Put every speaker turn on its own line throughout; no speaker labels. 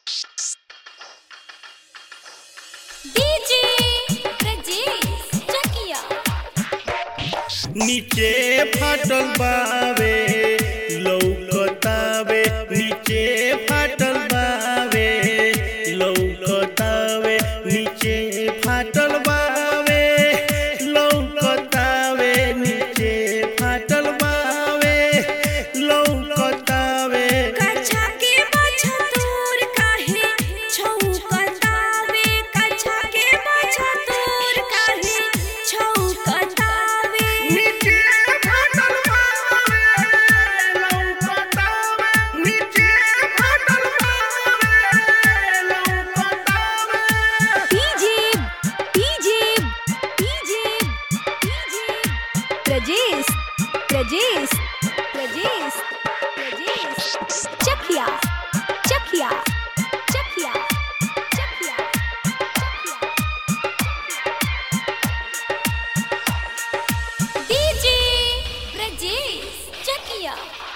DJ Brajesh चकिया
नीचे फाटल बावे लौकतावे नीचे फाटल बावे लौकतावे नीचे फाटल बावे लौकतावे नीचे फाटल बावे लौकतावे
कछा के बछा तोर काहे छौकतावे कछा के बछा तोर काहे छौकतावे
नीचे फाटल बावे लौकतावे नीचे फाटल बावे लौकतावे
DJ DJ DJ DJ Brajesh Brajesh Brajesh Brajesh Chakiya Chakiya Chakiya Chakiya DJ Brajesh Chakiya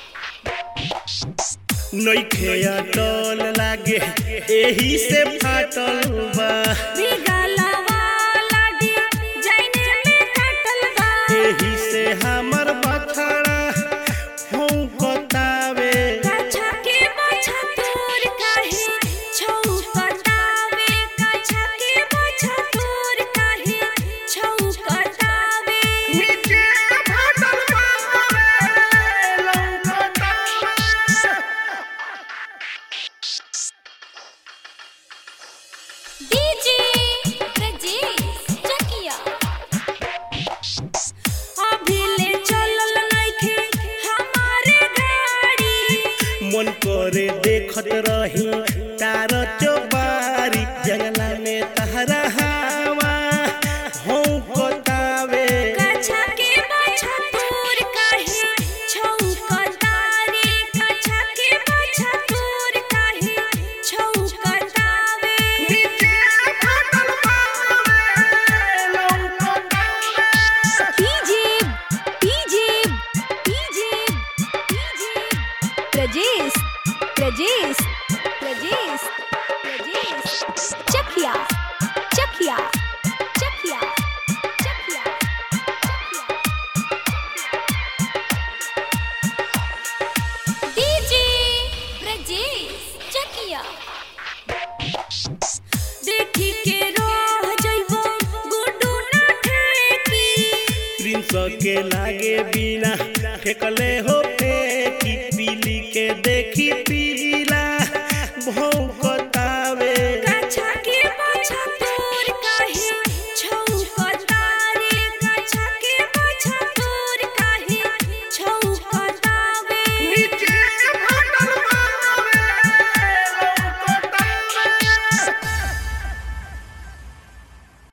नइखे अटल लागे एही से फाटल बा
बिगला वाला डी जाइने में कटल बा
एही से हमर बछड़ा भौंकतावे
कछा के बछा तोर काहे छौकतावे कछा के बछा तोर काहे छौकतावे
नीचे फाटल बावे लौकतावे
डीजे ब्रजेश चकिया अभिले चलल नइखे हमारे गाड़ी
मन करे देखत रही तार चौबारी जंगला में तहरा हवा भौंकतावे
कछा के बछा तोर काहे छौकतावे कछा के बछा तोर काहे छौकतावे
नीचे फाटल बावे लौकतावे
DJ DJ DJ DJ Brajesh Brajesh Brajesh Brajesh Chakiya Chakiya Chakiya Chakiya DJ Brajesh Chakiya देखी के रह जइबो गुड्डू ना ठेकी
प्रिंस के लागे बिना फेकले हो फेंकी पीली के देखी पीला भौ